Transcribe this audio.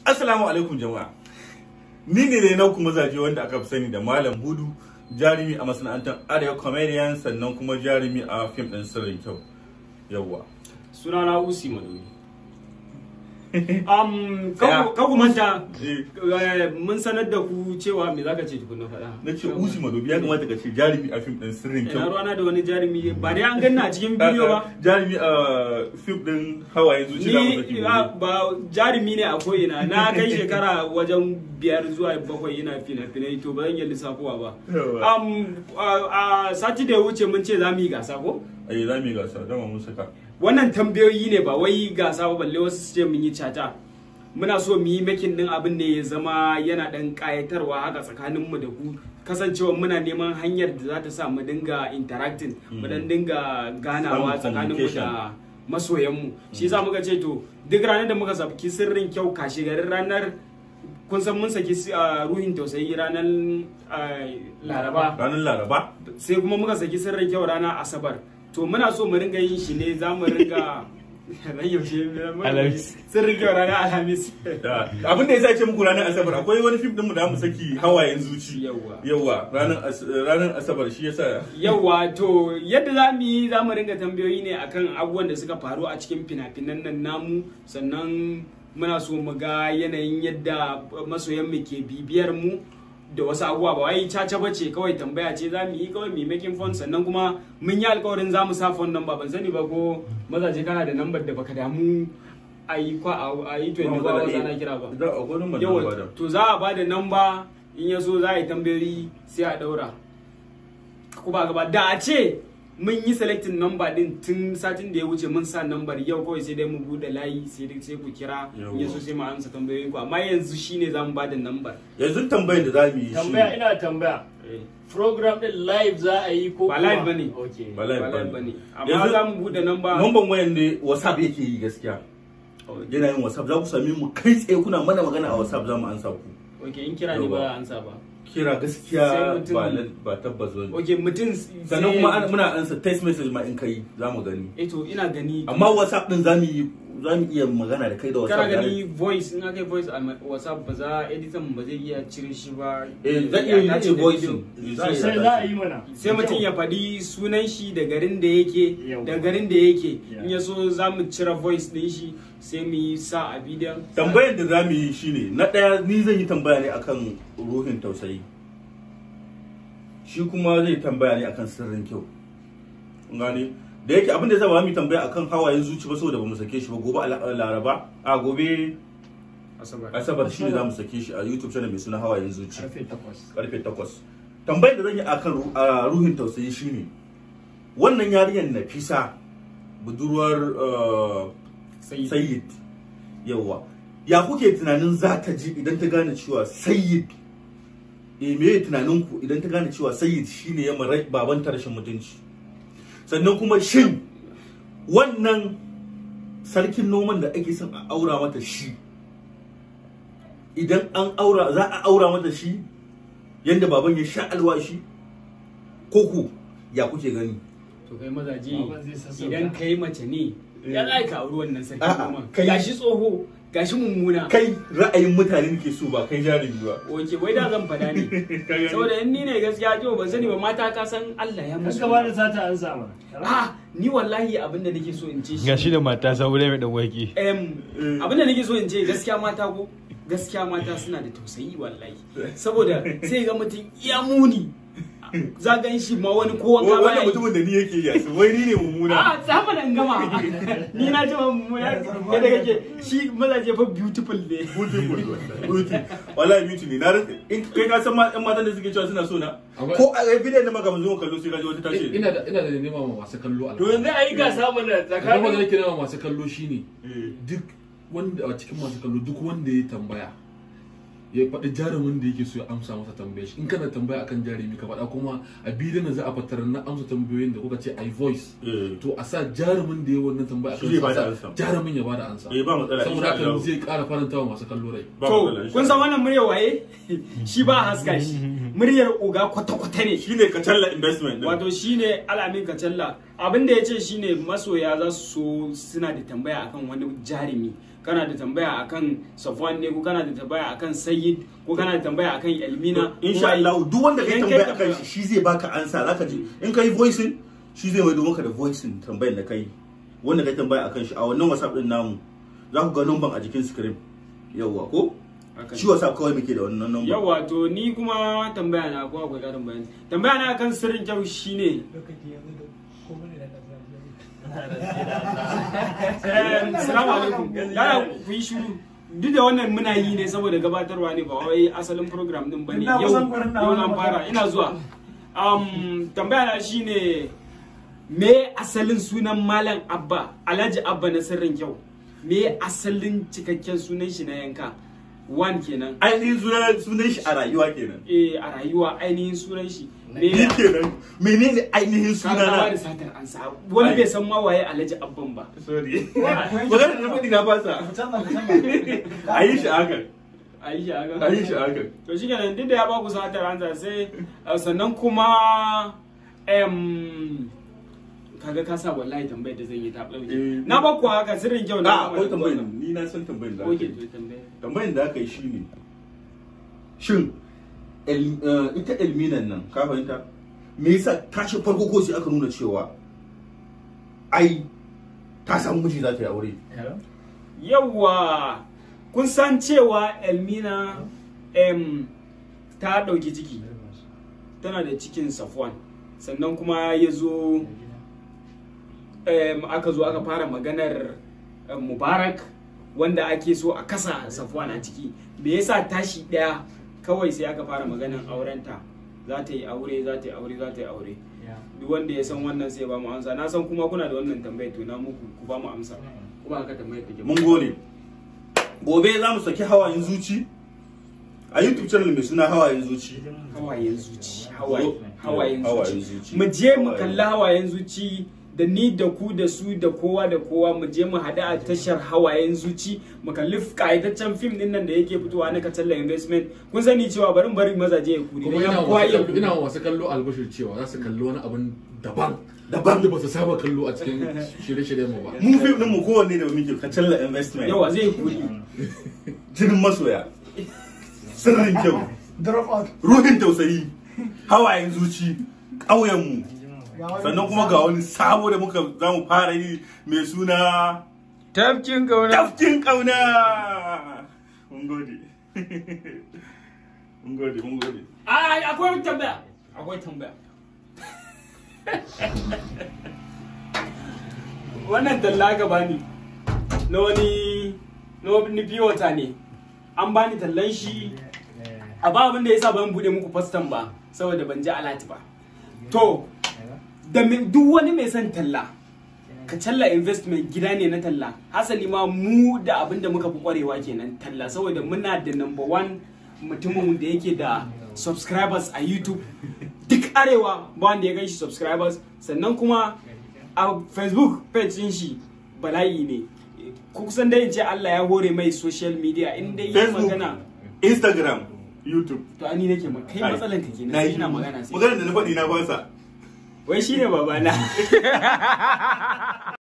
Assalamu alaikum jama'a. Ni ne ne na kuma zaje wanda aka fi sani da Malam Hudu, jarumi a masana'antar Arewa Comedian sannan kuma jarumi a fim ɗin sirrin kyau. Yawwa. sunana usi madoyi um, ka ku manta Eh. eh, mun sanar da ku cewa me zaka ce tukunna faɗa Na ce Usi Madobi ya kamata ka ce jarumi a fim ɗin sirrin ina kyau. ruwana da wani jarumi ba dai an ganna a cikin bidiyo ba Jarumi a fim ɗin hawaye zuci da ni ah, ba jarumi ne a ko'ina na kai shekara wajen biyar zuwa bakwai ina fina-finai to ba zan iya lissafowa ba Yawa. um, a a sati da ya wuce mun ce za mu yi gasa ko Ai za mu yi gasa dama mun saka. wannan tambayoyi ne ba wai gasa ba balle wasu su ce mun yi cata muna so mu yi makin din abin ne ya zama yana dan kayatarwa haka tsakanin mu da ku kasancewa muna neman hanyar da za ta sa mu dinga interacting mu dan dinga ganawa Samun tsakanin mu da masoyan mu shi yasa muka ce to duk ranar da muka saki sirrin kyau kashe garin ranar kun san mun saki ah, ruhin tausayi ranar ah, laraba Ranar Laraba. sai kuma muka saki sirrin kyau rana asabar to muna so mu ringa yin shi ne za mu ringa ran yaushe Alhamis. sirrin kyau rana alhamis Da- Abin da ya sa ce muku ranar Asabar akwai wani fim ɗin mu da mu saki hawayen zuci. Yawwa. Yawwa ranar As- ranar Asabar shi yasa yauwa to yadda za mu yi za mu ringa tambayoyi ne akan abubuwan da suka faru a cikin fina-finan nan namu sannan muna so mu ga yanayin yadda masoyan mu ke bibiyar mu da wasu abubuwa ba wai caca bace kawai tambaya ce za mu yi kawai mu making fun sannan kuma mun yi alkawarin za mu sa phone number ban sani ba ko mazaje kana da number da baka damu a yi kwa a yi 24 hours ana kira ba Da akwai wani yawa magana to za a bada namba in ya so za a yi tambayoyi sai a daura ko ba gaba da a ce mun yi selecting number din tun satin da ya wuce mun sa number yau kawai sai dai mu bude layi sai dai sai ku kira in ya so sai mu amsa tambayoyin ku amma yanzu shine za mu bada number yanzu tambayar da za mu yi shi tambaya ina tambaya program din live za a yi ko Ba kuma- live bane. okay Ba live ba live bane. bane amma Yanzu- za mu bude number Numban wayan ne WhatsApp yake yi gaskiya. Yana yin WhatsApp za ku sami mu kai tsaye kuna mana magana a WhatsApp za mu ansa ku. okay in kira ne ba a ansa ba Kira Sai gaskiya mutum- ba lal- ba tabbas bane. okay mutum Sannan kuma ana- muna ansa text message ma in kai za mu gani. eh to ina gani Amma WhatsApp din za mu yi za mu iya magana da kai da kana WhatsApp. gani voice in aka yi voice a whatsapp ba za editan ba zai iya cire shi ba Eh zan iya Ya dace yi da voice. video. sosai za a yi mana sai mutum ya faɗi sunan shi da garin da yake Yau. da garin da yake Yeah. in ya so za mu cire voice din shi sai mu yi sa a bidiyon Tambayar da za mu yi shine na ɗaya ni zan yi tambaya ne akan ruhin tausayi. Shi kuma zai tambaya ne akan sirrin kyau. Kun gane? Da yake abin da zai ba mu yi tambaya akan hawayen zuci ba saboda ba mu sake shi ba gobe a la- Laraba a gobe asabar Asabar shi ne za mu sake shi a YouTube channel mai suna hawayen zuci karfe 8 karfe 8. Tambayar da zan yi akan ru- a ruhin tausayi shine wannan yarinyar Nafisa budurwar uh, sai Sayyid yawa ya kuke tunanin za ta ji idan ta gane cewa Sayyid eh me tunanin ku idan ta gane cewa Sayyid shine ya mara baban ta rashin mutunci sannan kuma shin wannan sarkin noman da ake son a aura mata shi idan an aura za a aura mata shi yadda baban ya sha alwashi ko ku ya kuke gani to kai mazaje Baban zai sassauta. idan kai mace ne ya za ka auri wannan sarki A'a, kuma kai- gashi tsoho gashi mummuna kai ra'ayin mutane ke so ba kai jarumi ba oke wai da zan fada ne saboda in ni ne gaskiya to ban sani ba mata ka san Allah ya an musu gaba da sata an sa mana ah ni wallahi abinda nake so in ce shi gashi da mata saboda mai dan wake Em, abinda nake so in ce gaskiya mata ko gaskiya mata suna da tausayi wallahi saboda sai ga mutum iya muni za gan shi ma wani ko wanka baya wannan yi. mutumin da ni yake yi su wai ni ne mummuna a sama da gama ni na ce mummuna yadda kake shi mazaje fa beautiful ne beautiful beauty wallahi beauty ne na rasa in kai ka san ma yan matan da suke cewa suna so na Amma- ko a bidiyon da maka mun zo kallo sai ka ji wata tashi ina da ina da nema ma masu kallo to yanzu a yi gasa mana kuma da tsakanin nake nema masu kallo shine duk wanda a cikin masu kallo duk wanda ya tambaya ya faɗi jarumin da yake so ya amsa masa tambayar shi in kana tambaya akan jarumi ka faɗa kuma a bidiyon da za a fatar na amsa tambayoyin da kuka ce i voice Eh. to a sa jarumin da ya wannan tambaya Shi zai akan bada sa ansa. jarumin ya bada ansa Eh, ba matsala, saboda insha haka Allah. zai ƙara faranta wa masu kallo rai Ba to matsala, insha kun san Allah. wannan murya waye shi ba haska shi muryar oga kwata-kwata ne shine kacalla investment din wato shine alamin kacalla abin da ya ce shine masoya za su so suna da tambaya akan wani jarumi kana da tambaya akan safwan ne ko kana da tambaya akan sayyid ko kana da tambaya akan elmina insha Allah duk wanda kai Idan tambaya kai akan shi shi zai baka ansa zaka ji in kai voicing shi zai mai maka da voicing tambayar da kai wanda kai tambaya akan shi a wannan WhatsApp din namu za ku ga number a jikin screen yawwa ko Haka ne. shi WhatsApp kawai muke da wannan number yawa to ni kuma tambaya na ko akwai karin bayani tambaya na akan sirrin kyau shine Eh, Assalamu alaikum. Yaya ku yi shiru. Duk da wannan muna yi ne saboda gabatarwa ne ba wai asalin program din bane. Ina Yau kusan gurin nawa yau na na fara ina zuwa. Um, tambaya na shine me asalin sunan Malam Abba Alhaji Abba na sirrin kyau. Me asalin cikakken sunan shi na yanka? One kenan. ainihin sunan sunan shi a rayuwa kenan Eh a rayuwa ainihin sunan shi. ni Me kenan menene ainihin ka da sunana satar ansa. Wani bai san ma waye Alhaji Abban ba. sorry magana da faɗi na fasa a yi shi haka A yi shi haka. a yi shi haka to shi kenan duk da ya baku satar ansa sai uh, sannan kuma em kaga ka sa wallahi tambayar da zan yi ta ɗauke Eh. na baku haka sirrin kyau a na akwai tambayin ni na san tambayin da aka oke yi to tambayar tambayin da aka yi shi ne shin el- eh, ita elminan nan ka fahimta me yasa tashi farko ko sai aka nuna cewa ai ta samu miji za ta yi aure yawwa kun san cewa elmina em ta ɗauki ciki tana da cikin safwan sannan kuma ya zo em, aka zo aka fara maganar em, mubarak wanda ake so a kasa safwan a ciki me yasa tashi ɗaya kawai sai aka fara maganar aurenta za ta yi aure za ta yi aure za ta yi aure duk wanda ya san wannan sai ba mu amsa na san kuma kuna da wannan tambayar to na muku ku ba mu amsa kuma haka tambayar take mun gode gobe za mu saki hawayen zuci a youtube channel mai suna hawayen zuci hawayen zuci hawaye Hawayen hawayen zuci. zuci mu je mu Hawayen kalli hawayen zuci da ni da ku da su da kowa da kowa mu je mu haɗu a tashar hawayen zuci mu kalli kayataccen fim din nan da yake fitowa na katalla investment kun sani cewa barin bari mazaje ya kuri kuma dan ina ya kowa ya wasu kuri ina wasu kallo albashir cewa za su kalli wani abin daban Daban. da ba su saba kallo a cikin shirye-shiryen mu ba mu fim din mu kowanne da muke kacalla investment yawa zai kuri jinin masoya sirrin kyau drop out ruhin tausayi hawayen zuci ƙauyenmu sannan kuma ga wani sabo da muka za mu fara yi mai suna Tafkin kauna. tafkin ƙauna mun gode mun gode mun gode ai akwai tambaya akwai tambaya wannan talla ka bani na wani na wani biyota ne an bani tallan shi a ba abin da yasa ban bude muku fastan ba saboda ban ji alati ba to da me- duk wani mai son talla ka talla investment gida ne na talla hasali ma mu da abin da muka fi kwarewa kenan talla saboda muna da number one mutumin da yake da subscribers a youtube duk arewa ba wanda ya gan shi subscribers sannan kuma a facebook page din shi bala'i ne kusan dai in ce Allah ya hore mai social media in dai yi facebook magana instagram youtube to ani nake ma kai matsalan ka kenan sai ina magana sai magana da na faɗi na fasa wai shine babana